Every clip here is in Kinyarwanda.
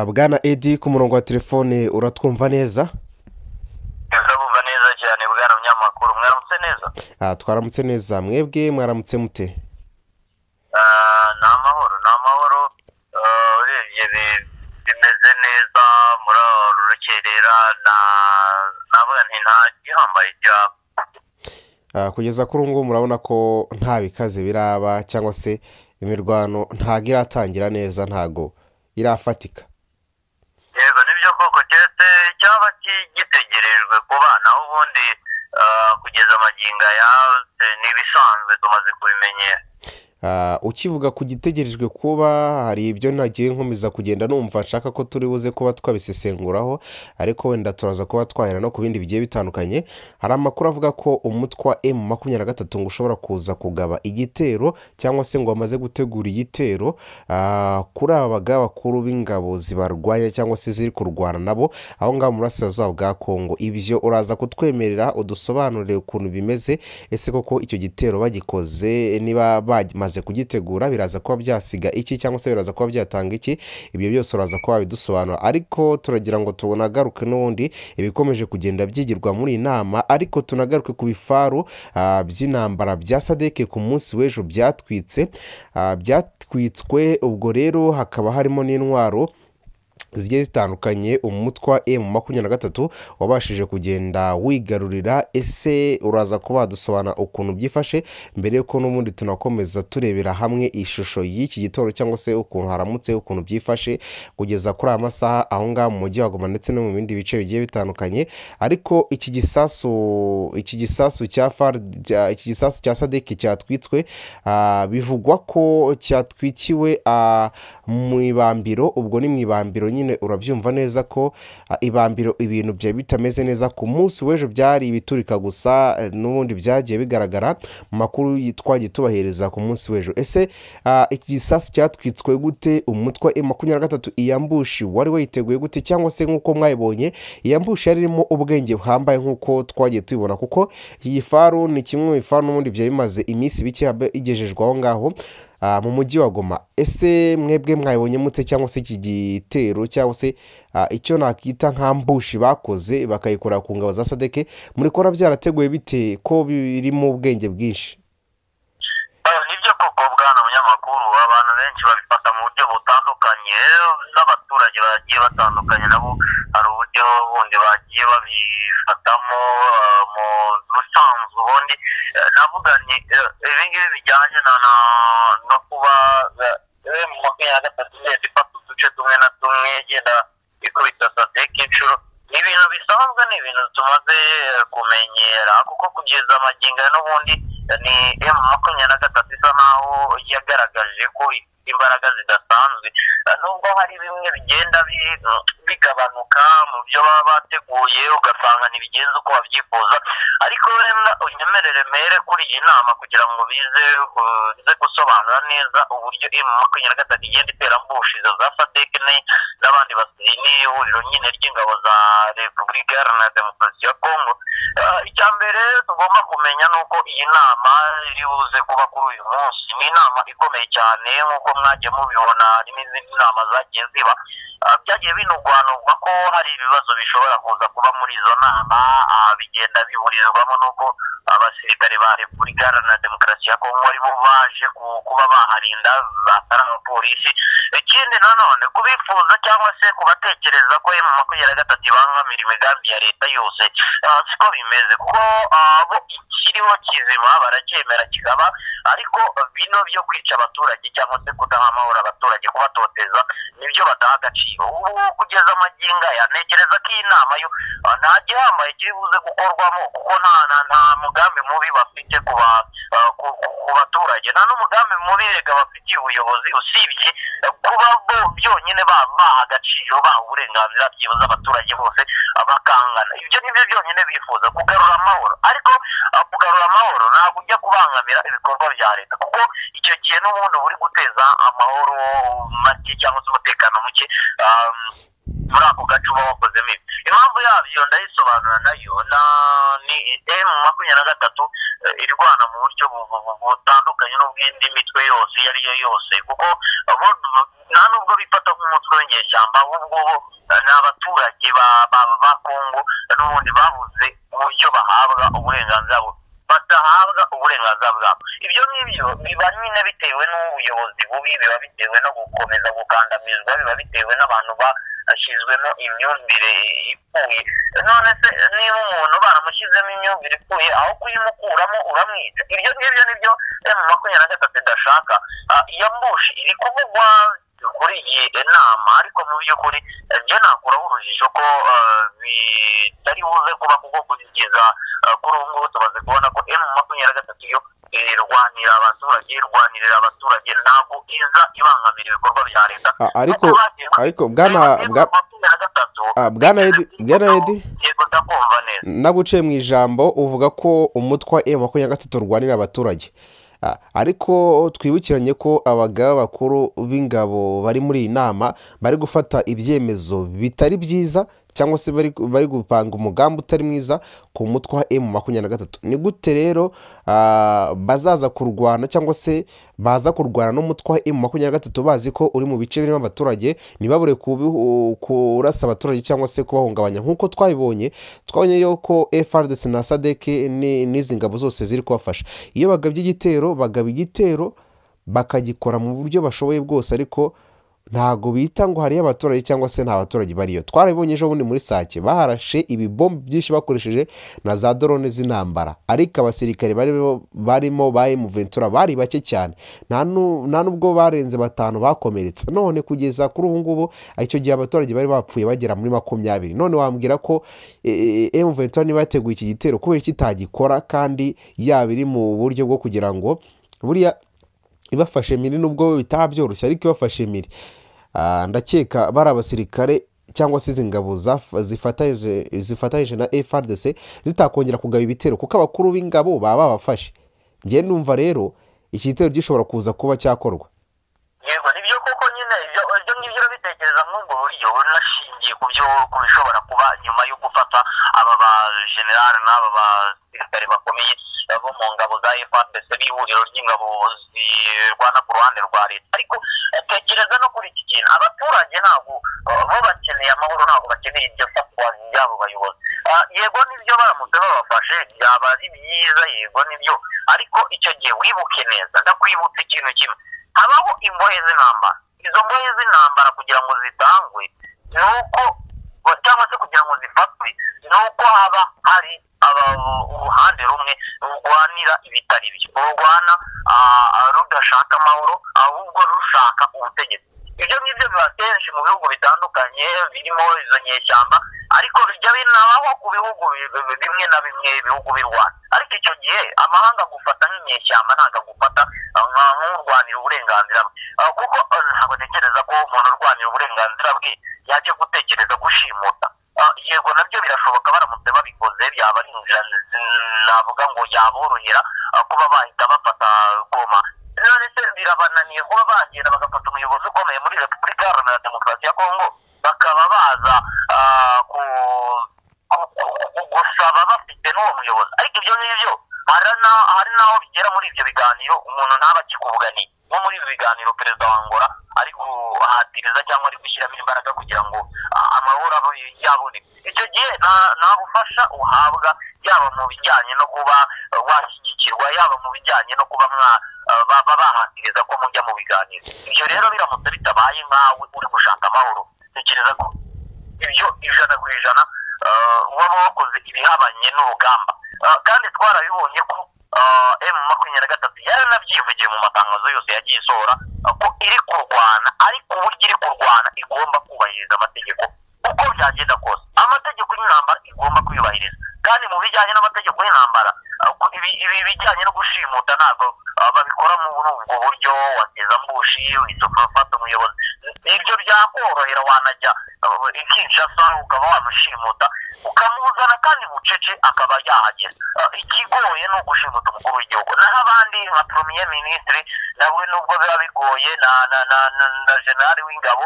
bwana edi ku murongo wa telefone uratwumva neza ndabumva neza cyane bwana munyamakuru mwaramutse neza Ah, twaramutse neza mwebwe mwaramutse mute Ah, ni amahoro ni amahoro Ah, urebye bi- bimeze neza muri rukerera na navuga nti nta gihambaye cyaba Ah, kugeza kuri ubu ngubu murabona ko nta bikaze biraba cyangwa se imirwano ntago iratangira neza ntago irafatika yego nibyo koko keretse cyaba ki- gitegerejwe ku bana aho ubundi ah, kugeza amagingo aya ni ibisanzwe tumaze kubimenyera Ah, ukivuga ku gitegerejwe kuba hari ibyo nagiye nkomeza kugenda numva nshaka ko turi buze kuba twabisesenguraho ariko wenda turaza kuba twahera no ku bindi bigiye bitandukanye hari amakuru avuga ko umutwe wa emu makumyabiri na gatatu ngo ushobora kuza kugaba igitero cyangwa se ngo bamaze gutegura igitero ah, kuri aba bagabakuru b'ingabo zibarwanya cyangwa se ziri kurwana nabo aho ngaho mu burasirazuba bwa kongo ibyo uraza kutwemerera udusobanurire ukuntu bimeze ese koko icyo gitero bagikoze niba bamaze kugitegura biraza kuba byasiga iki cyangwa se biraza kuba byatanga iki ibyo byose uraza kuba wabidusobanura ariko turagira ngo tunagaruke n'ubundi ibikomeje kugenda byigirwa muri iyi nama ariko tunagaruke ku bifaru ah, by'intambara bya sadeke ku munsi w'ejo byatwitse ah, byatwitswe ubwo rero hakaba harimo n'intwaro zigiye zitandukanye umutwe wa emu makumyabiri na gatatu wabashije kugenda wigarurira ese uraza kuba wadusobanura ukuntu byifashe mbere y'uko n'ubundi tunakomeza turebera hamwe ishusho y'iki gitoro cyangwa se ukuntu haramutse ukuntu byifashe kugeza kuri aya masaha aho ngaho mu mujyi wa goma ndetse no mu bindi bice bigiye bitandukanye ariko iki gisasu iki gisasu cya far iki gisasu cya sadeki cyatwitswe ah, bivugwa ko cyatwikiwe ah, mu ibambiro ubwo ni mu ibambiro nyine urabyumva neza ko ah, ibambiro ibintu byari bitameze neza ku munsi w'ejo byari ibiturika gusa eh, n'ubundi byagiye bigaragara mu makuru yi- twagiye tubaheriza ku munsi w'ejo ese ah, iki gisasu cyatwitswe gute umutwe wa makumyabiri na gatatu iyambushi wari wayiteguye gute cyangwa se nk'uko mwayibonye iyambushi yari irimo ubwenge buhambaye nk'uko twagiye tubibona kuko iyi faru ni kimwe mu bifaru n'ubundi byari bimaze iminsi mike habe- igejejwe aho ngaho ah, mu mujyi wa goma ese mwebwe mwayibonye mute cyangwa se iki gitero cyangwa se ah, icyo nakita nk'ambushi bakoze bakayikora ku ngabo za sadeke muri kora byarateguye bite ko birimo ubwenge bwinshi Ah, nibyo koko bwana munyamakuru abantu benshi babifata mu buryo butandukanye n'abaturage bagiye batandukanye nabo hari uburyo bundi bagiye babifatamo ah, mu busanzwe ubundi eh, navuga ni eh, ibingibi bijyanye na na- no kuba eh, mu makumyabiri na gatatu igenda ifata uduce tumwe na tumwe igenda ikubita sadeke inshuro ni ibintu bisanzwe ni ibintu tumaze eh, kumenyera kuko kugeza amagingo ya n'ubundi ni emu makumyabiri na gatatu isa naho yagaragaje ko ifite imbaraga zidasanzwe Eh, nubwo hari bimwe bigenda bi- bigabanuka mu byo baba bateguye ugasanga ntibigenze uko babyifuza ariko wenda unyemerere mere kuri iyi nama kugira ngo bize ku- bize gusobanura neza uburyo emu makumyabiri na gatatu igenda iterambushi izo za sadek ne- n'abandi basi ni ihuriro nyine ry'ingabo za repubulika iharanira demokarasi ya kongo Eh, icya mbere tugomba kumenya ni uko iyi nama iri buze kuba kuri uyu munsi ni inama ikomeye cyane nk'uko mwagiye mubibona hari n'izindi nama zagiye ziba Ah, byagiye binugwanugwa ko hari ibibazo bishobora kuza kuba muri izo nama ah, bigenda biburizwamo n'uko abasirikare ba repubulika iharanira demokarasi ya kongo ari bo baje ku- kuba baharinda batari abapolisi ikindi nanone kubifuza cyangwa se kubatekereza ko emu makumyabiri na gatatu ibangamira imigambi ya leta yose ah, siko bimeze kuko ah, bo ikiriho kizima baracyemera kikaba ariko bino byo kwica abaturage cyangwa se kudaha amahoro abaturage kubatoteza nibyo badaha agaciro ubu kugeza amagingo aya ntekereza ko iyi nama yo ah, nta gihambaye kiri buze gukorwamo kuko nta nta- nta mugambi mubi bafite ku ba- ah, ku- ku- ku baturage nta n'umugambi mubi erega bafitiye ubuyobozi usibye eh, kuba bo byonyine ba- baha agaciro baha uburenganzira byibuze abaturage bose ah, bakangana ibyo ni byo byonyine bifuza kugarura amahoro ariko ah, kugarura amahoro ntabwo ujya kubangamira ibikorwa bya leta kuko icyo gihe n'ubundi uba uri guteza amahoro make cyangwa se umutekano muke ah, muri ako gace uba wakozemo ibi impamvu yabyo ndayisobanura nayo na- ni emu makumyabiri na gatatu eh, irwana mu buryo bu- bu- bu- butandukanye n'ubw'indi mitwe yose iyo ari yo yose kuko eh, bu- bu- nta nubwo bifata nk'umutwe w'inyeshyamba ahubwo bo eh, ni abaturage ba- ba- ba kongo n'ubundi babuze uburyo bahabwa uburenganzira bwabo badahabwa uburenganzira bwabo ibyo ngibyo biba nyine bitewe n'ubuyobozi bubi biba bitewe no gukomeza gukandamizwa biba bitewe n'abantu bashyizwemo imyumvire ipfuye none se niba umuntu baramushyizemo imyumvire ipfuye aho kuyimukuramo uramwica ibyo ngibyo nibyo emu makumyabiri na gatatu idashaka Ah, iyo mbushi iri kuvugwa kuri iyi nama ariko mu by'ukuri eh, njye nakuraho urujijo ko ah, bitari buze kuba kuko kugeza ah, kuri ubu ngubu tumaze kubona ko emu makumyabiri na gatatu yo irwanira abaturage irwanirira abaturage ntabwo iza ibangamira ibikorwa bya leta A- ariko Nk'uko bagiye- ariko bwana Emu bwa- makumyabiri na gatatu ah, bwana edi bwana edi yego ndakumva neza naguciye mu ijambo uvuga ko umutwe wa M makumyabiri na gatatu urwanira abaturage Ah, ariko twibukiranye ko abagaba bakuru b'ingabo bari muri iyi nama bari gufata ibyemezo bitari byiza cyangwa se bari, bari gupanga umugambi utari mwiza ku mutwe wa M makumyabiri na gatatu ni gute rero ah, bazaza kurwana cyangwa se baza kurwana n'umutwe wa M makumyabiri na gatatu bazi ko uri mu bice birimo abaturage ntibabure kubihu- kurasa abaturage cyangwa se kubahungabanya nk'uko twabibonye twabonye yuko FRDC na SADC ni- n'izi ngabo zose ziri kubafasha iyo bagabye igitero bagaba igitero bakagikora mu buryo bashoboye bwose ariko ntago bita ngo hariyo abaturage cyangwa se nta baturage bariyo twarabibonye ejo bundi muri sake baharashe ibibombe byinshi bakoresheje na za dorone z'intambara ariko abasirikare barimo barimo ba Ventura bari bake cyane nta nu- nta nubwo barenze batanu bakomeretse none kugeza kuri ubu ngubu icyo gihe abaturage bari bapfuye bagera muri makumyabiri none wambwira ko eh, eh, M Ventura niba yateguye iki gitero kubera iki itagikora kandi yaba iri mu buryo bwo kugira ngo buriya ibafashe miri nubwo bitaba byoroshye ariko ibafashe miri Ah, ndakeka bari abasirikare cyangwa se izi ngabo zaf- zifatanyije zifatanyije na FRDC zitakongera kugaba ibitero kuko abakuru b'ingabo baba babafashe njye numva rero iki gitero gishobora kuza kuba cyakorwa yego nibyo koko nyine ibyo ibyo ngibyo urabitekereza nk'ubwo buryo unashingiye ku byo ku bishobora kuba nyuma yo gufata aba ba generali n'aba basirikare bakomeye eh, bo mu ngabo za fpc n'ihuriro ry'ingabo zirwana ku ruhande rwa leta ariko eh, tekereza no kuri iki kintu abaturage ntabwo eh, bo bakeneye amahoro ntabwo bakeneye iryo fatwa ry'abo bayobozi Ah, yego nibyo baramutse babafashe byaba ari byiza yego nibyo ariko icyo gihe wibuke neza ndakwibutsa ikintu kimwe habaho imbohe z'intambara izo mbohe z'intambara kugira ngo zitangwe ni uko cyangwa se kugira ngo zifatwe ni uko haba hari aba- uruhande rumwe rurwanira ibitari byo rurwana ah, ah, rudashaka amahoro ahubwo rushaka ubutegetsi ibyo ngibyo biba kenshi mu bihugu bitandukanye birimo izo nyeshyamba ariko bijya binabaho ku bihugu bi- bi- bi- bimwe na bimwe ibihugu birwana ariko icyo gihe amahanga agufata nk'inyeshyamba ntabwo agufata ah, nka- nk'urwanira uburenganzira bwe Ah, kuko ah, ntabwo ntekereza ko umuntu urwanira uburenganzira bwe yajya gutekereza gushimuta Ah, yego nabyo birashoboka baramutse babikoze byaba ari inzira zi- navuga ngo yaborohera ah, kuba bahita bafata goma none se birabananiye kuba bagenda bagafata umuyobozi ukomeye muri repubulika iharanira demokarasi ya kongo bakaba baza ah, ku- ku- ku- ku- gusaba bafite n'uwo muyobozi ariko ibyo ngibyo hari na- hari n'aho bigera muri ibyo biganiro umuntu ntaba akikuvuganiye nko muri ibi biganiro perezida wa angola ari guhatiriza cyangwa ari gushyiramo imbaraga kugira ngo ah, amahoro abe yaboneka icyo gihe nta- nta bufasha uhabwa yaba mu bijyanye no kuba eh, washyigikirwa yaba mu bijyanye no kuba mwa- eh, baba bahatiriza ko mujya mu biganiro ibyo rero biramutse bitabaye nkawe uri gushaka amahoro tekereza ko ibyo ijana ku ijana eh, waba wakoze ibihabanye n'urugamba Eh, kandi twarabibonye ko eh, emu makumyabiri na gatatu yaranabyivugiye mu matangazo yose yagiye isohora eh, ko iri kurwana ariko uburyo iri kurwana igomba kubahiriza amategeko uko byagenda kose amategeko y'intambara igomba kuyubahiriza kandi mu bijyanye n'amategeko y'intambara eh, ku- ibi- ibi bijyanye no gushimuta ntabwo eh, babikora muri ubwo buryo wateza mbushi ufata umuyobozi ibyo byakorohera wanajya uh, i Kinshasa ukaba wamushimuta ukamuzana kandi bucece akaba yahagera Uh, ikigoye ni ugushimuta umukuru w'igihugu naho abandi nka premier ministre nawe nubwo biba bigoye na na na na, na generali w'ingabo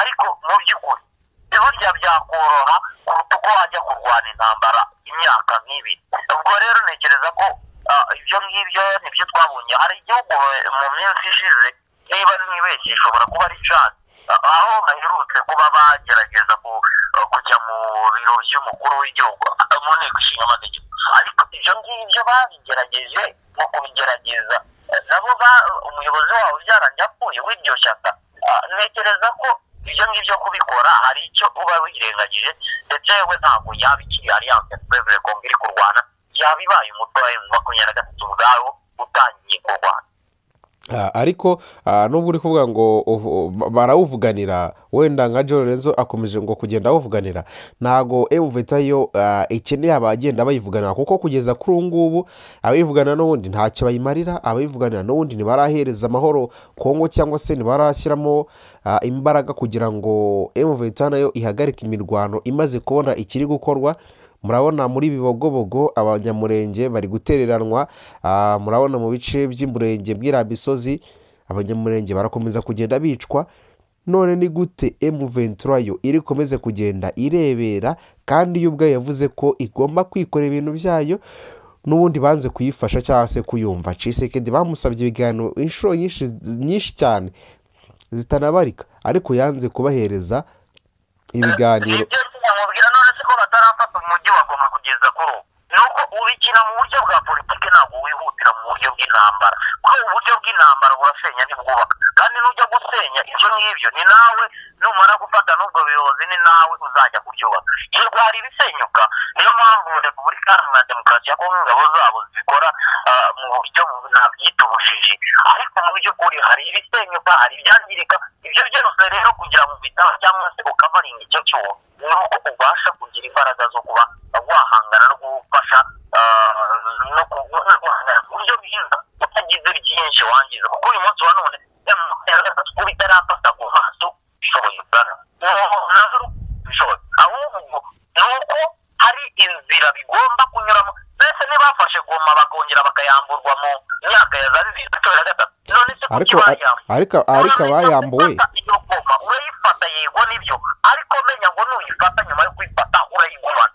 ariko mu by'ukuri burya byakoroha kuruta uko wajya kurwana intambara imyaka nk'ibiri ubwo rero ntekereza ko ah, ibyo ngibyo nibyo twabonye hari igihugu eh, mu minsi ishize niba nibeshye ishobora kuba ari cadi aho baherutse kuba bagerageza ku- kujya mu biro by'umukuru w'igihugu mu nteko ishinga amategeko ariko ibyo ngibyo babigerageje mu kubigerageza eh, nabo ba- umuyobozi wabo byarangiye apfuye w'iryo shyaka Ah, ntekereza ko ibyo ngibyo kubikora hari icyo uba wirengagije ndetse we ntabwo yaba ikiri aliyanse perezida kongo iri kurwana yaba ibaye umutwe wa emu makumyabiri na gatatu ubwawo utangiye kurwana Ah, ariko ah, nubwo uri kuvuga ngo uvu- ba- barawuvuganira wenda nka Joe Lorenzo akomeje ngo kugenda awuvuganira ntago Emu Vetayo ah, ikeneye abagenda bayivuganira kuko kugeza kuri ubu ngubu abayivugana n'ubundi ntacyo bayimarira abayivuganira n'ubundi ntibarahereza amahoro Kongo cyangwa se ntibarashyiramo ah, imbaraga kugira ngo Emu Vetayo nayo ihagarike imirwano imaze kubona ikiri gukorwa murabona muri bibogobogo abanyamurenge bari gutereranwa ah, murabona mu bice by'umurenge bw'iramisozi abanyamurenge barakomeza kugenda bicwa none ni gute M23 yo iri komeze kugenda irebera kandi yo ubwayo yavuze ko igomba kwikorera ibintu byayo n'ubundi banze kuyifasha cyangwa se kuyumva Cisekedi bamusabye ibiganiro inshuro nyinshi nyinshi cyane zitanabarika ariko yanze kubahereza ibiganiro ibyo bamubwira none se ko batarafata umujyi wa goma kugeza kuri ubu ni uko ubikina mu buryo bwa politiki ntabwo wihutira mu buryo bw'intambara kuri ubu buryo bw'intambara burasenya ntibwubaka kandi nujya gusenya ibyo ngibyo ni nawe numara gufata n'ubwo buyobozi ni nawe uzajya kuryubaka iyo rwari ibisenyuka niyo mpamvu repubulika iharanira demokarasi ya kongo ingabo zabo zikora ah, mu buryo bu- nabyita ubujiji ariko mu by'ukuri hari ibisenyuka hari ibyangirika ibyo byose rero kugira ngo ubitaho cyangwa se ukavaringa icyo cyuho ni uko ubasha kugira imbaraga zo kuba wahangana no gufasha ah, no ku- no guhangana ku buryo bwiza utagize byinshi wangiza kuko uyu munsi wa none kuba itarafata ku maso bishoboye ubwana nazo bishoboye ahubwo ni uko hari inzira bigomba kunyuramo mbese ntibafashe goma bakongera bakayamburwa mu myaka ya za bibiri na cumi na gatatu none se kuki ariko bayambuye ariko ariko abayambuwe goma urayifata yego nibyo ariko menya ngo nuyifata nyuma yo kuyifata urayigumana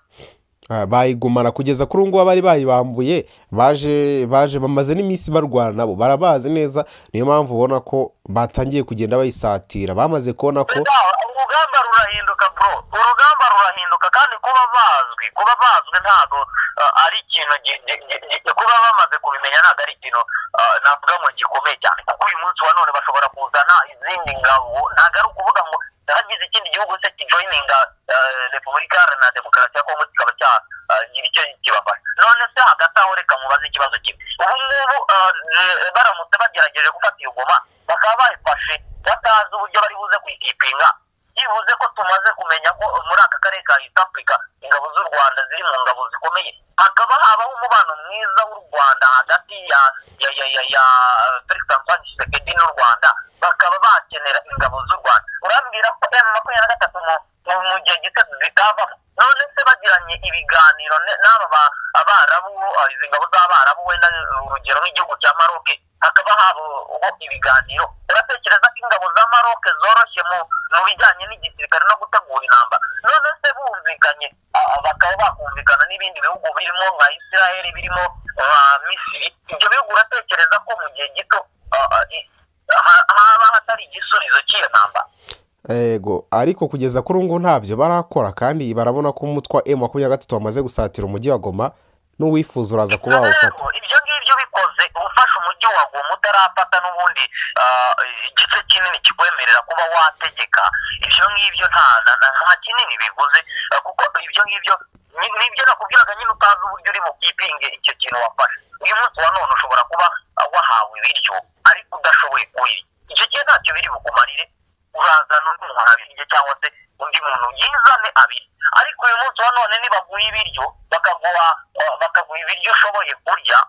ah, bayigumana kugeza kuri ubu ngubu abari bayibambuye baje baje bamaze n'iminsi barwana nabo barabazi neza niyo mpamvu ubona ko batangiye kugenda bayisatira bamaze kubona ko Ndaho, urugamba rurahinduka bro urugamba rurahinduka kandi kuba bazwi kuba bazwi ntabwo ah, ari ikintu gi- gi- gi- gi- kuba bamaze kubimenya ntabwo ari ikintu ah, navuga ngo gikomeye cyane kuko uyu munsi wa none bashobora kuzana izindi ngabo ntabwo ari ukuvuga ngo hagize ikindi gihugu se kijoyininga ah, repubulika iharanira demokarasi ya kongo kikaba cyagira icyo kibafasha none se hagati aho reka mubaze ikibazo kimwe ubu ngubu ah, eh, baramutse bagerageje gufata iyo goma bakaba bayifashe batazi uburyo bari buze kuyikipinga byibuze ko tumaze kumenya ko muri aka karere ka east africa ingabo z'u rwanda ziri mu ngabo zikomeye hakaba habaho umubano mwiza w'u rwanda hagati ya ya ya ya ya felix antoine tshisekedi n'u rwanda bakaba bakenera ingabo z'u rwanda urambwira ko m makumyabiri na gatatu mu- mu- mu gihe gito zitavamo none se bagiranye ibiganiro ne- n'aba ba- abarabu ah, izi ngabo z'abarabu wenda eh, urugero nk'igihugu cya maroke hakaba habaho ibiganiro uratekereza ko ingabo za maroke zoroshye mu mu bijyanye n'igisirikare no gutegura intambara none se bumvikanye ah, bakaba bakumvikana n'ibindi bihugu birimo nka israel birimo ah, misiri ibyo bihugu uratekereza ko mu gihe gito ah, ah, i- ha- haba hatari igisubizo cy'iyo ntambara yego ariko kugeza kuri ubu ngubu ntabyo barakora kandi barabona ko umutwe wa M makumyabiri na gatatu wamaze gusatira umujyi wa Goma n'uwifuza uraza kuba wawufata Rero, ibyo ngibyo bikoze ufashe umujyi wa goma utarafata n'ubundi ah, igice kinini kikwemerera kuba wategeka ibyo ngibyo nta na- na- nta kinini bivuze ah, kuko ibyo ngibyo ni- nibyo nakubwiraga nyine utazi uburyo uri bukipinge icyo kintu wafashe uyu munsi wa none ushobora kuba ah, wahawe ibiryo ariko udashoboye kuhirya icyo gihe ntacyo biri bukumarire urazana undi muntu abirye cyangwa se undi muntu yizane abirye ariko uyu munsi wa none nibaguha ibiryo bakaguha eh, bakaguha ibiryo ushoboye kurya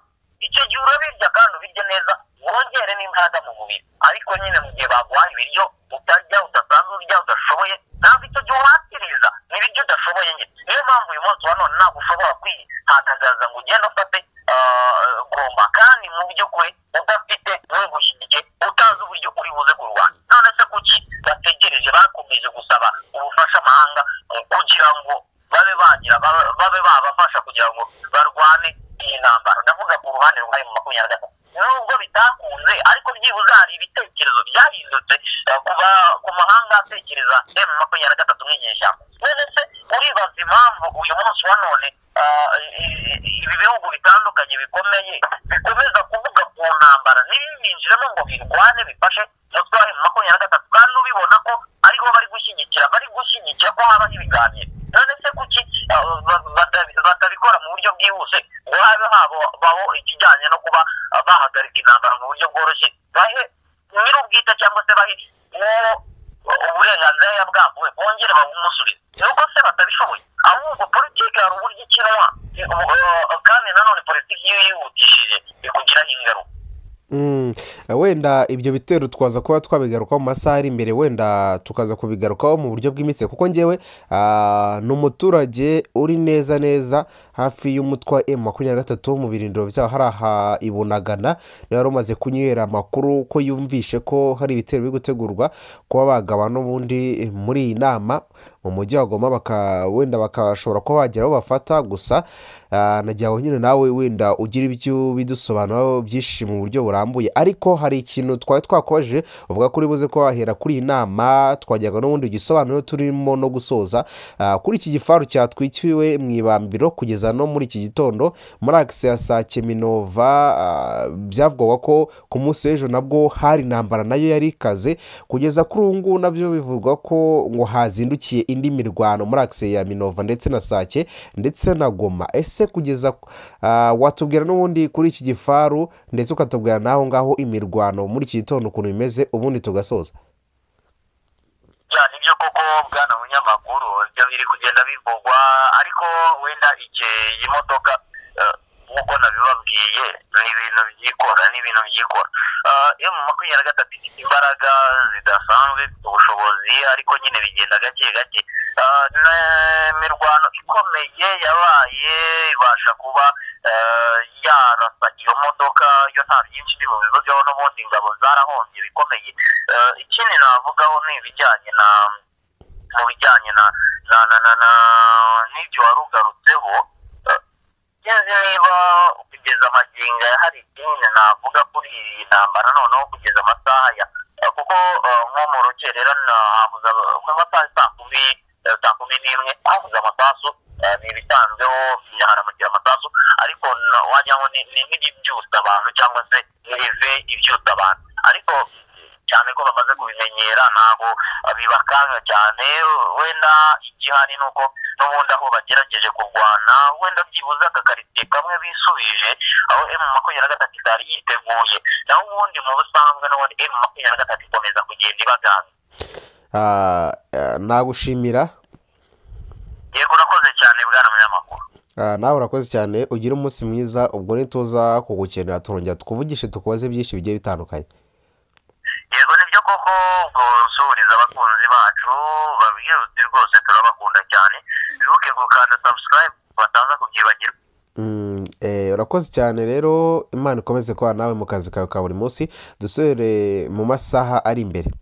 icyo gihe urabirya kandi ubirye neza wongere n'imbaraga mu mubiri ariko nyine mu gihe baguha ibiryo utarya udasanzwe urya udashoboye ntabwo icyo gihe uhatiriza ni ibiryo udashoboye nyine niyo mpamvu uyu munsi wa none ntabwo ushobora kwihagazaza ngo ugende ufate eh, goma kandi mu by'ukuri udafite n'ugushyigikiye utazi uburyo uri buze kurwanya none se kuki bategereje bakomeje gusaba ubufasha amahanga eh, kugira ngo babe bagira babe babe babafasha kugira ngo barwane iyi ntambara ndavuga ku ruhande rwa emu makumyabiri na gatatu nubwo bitakunze ariko ariko byibuze hari ibitekerezo byahindutse kuva ku mahanga atekereza emu makumyabiri na gatatu nk'inyeshyamba none se uribaza impamvu uyu munsi wa none ah, i- i- ibi bihugu bitandukanye bikomeye bikomeza kuvuga ku ntambara ntibinjiremo ngo birwane bifashe umutwe wa emu makumyabiri na gatatu kandi ubibona ko ariho bari gushyigikira bari gushyigikira ko habaho ibiganiro none se kuki ah, ba- bata- batabikora mu buryo bwihuse ngo habe habaho ikijyanye no kuba ah, bahagarika intambara mu buryo bworoshye bahe nyir'ubwite cyangwa se bahe uwo uburenganzira bwambuwe bongere babumusubize ni uko se batabishoboye ahubwo politiki hari uburyo ikinwa eh, kandi nanone politiki iyo yihutishije ikugiraho ingaruka Mm, wenda ibyo bitero twaza kuba twabigarukaho mu masaha ari imbere wenda tukaza kubigarukaho mu buryo bwimitse kuko ngewe ah, ni umuturage uri neza neza hafi y'umutwe wa emu makumyabiri na gatatu mu birindiro byaho hari aha i bunagana niba wari umaze kunywera amakuru ko yumvishe ko hari ibitero biri gutegurwa kuba bagaba n'ubundi muri iyi nama mu mujyi wa goma baka wenda bakashobora kuba bagira aho bafata gusa ah, nagira ngo nyine nawe wenda ugira ibyo bidusobanuraho byinshi mu buryo burambuye ariko hari ikintu twari twakubajije uvuga ko uri buze ko wahera kuri iyi nama twajyaga n'ubundi igisobanuro turimo no gusoza Ah, kuri iki gifaru cyatwikiriwe mu ibambiro kugeza no muri iki gitondo muri agisi ya saa keminova ah, byavugwaga ko ku munsi w'ejo nabwo hari intambara nayo yari ikaze kugeza kuri ubu ngubu nabyo bivugwa ko ngo hazindukiye indi mirwano muri agisi ya minova ndetse na sake ndetse na goma ese kugeza ah, watubwira n'ubundi kuri iki gifaru ndetse ukatubwira n'aho ngaho imirwano muri iki gitondo ukuntu bimeze ubundi tugasoza ya nibyo koko bwana munyamakuru ibyo biri kugenda bivugwa ariko wenda iki iyi modoka eh, nk'uko nabibabwiye ni ibintu byikora ni ibintu byikora iyo mu makumyabiri na gatatu ifite imbaraga zidasanzwe ifite ubushobozi ariko nyine bigenda gake gake Eh, ni imirwano ikomeye yabaye ibasha kuba eh, yarasa iyo modoka yo nta byinshi ndi bubivugeho n'ubundi ingabo zarahombye bikomeye Eh, ikindi navugaho ni ibijyanye na mu bijyanye na na na na na n'ibyo wari ugarutseho eh, sinzi niba kugeza amagingo aya hari ikindi navuga kuri iyi ntambara noneho kugeza amasaha ya eh, kuko eh, nko mu rukerera nahabuze aba- ku masaha saa kumi eh, saa kumi n'imwe habuze amasasu eh, ni ibisanzweho haramukira amasasu ariko na- wagira ngo ni- ni nk'ibibyutsa abantu cyangwa se n'ibive ibyutsa abantu ariko cyane ko bamaze kubimenyera ntabwo biba akaga cyane wenda igihari ni uko n'ubundi aho bagerageje kurwana wenda byibuze akakaritsiye kamwe bisubije aho emu makumyabiri na gatatu itari yiteguye naho ubundi mu busanzwe n'ubundi emu makumyabiri na gatatu ikomeza kugenda ibaganga Ah, ah, nagushimira yego urakoze cyane bwana munyamakuru Ah, nawe urakoze cyane ugire umunsi mwiza ubwo nituza kugukenera turongera tukuvugishe tukubaze byinshi bigiye bitandukanye yego nibyo koko ubwo nsuhuriza abakunzi bacu babwirutse rwose turabakunda cyane bibuke gukanda subscribe bataza kubyibagirwa Mm, eh, urakoze cyane rero imana ikomeze kubana nawe mu kazi kawe ka buri munsi dusubire mu masaha ari imbere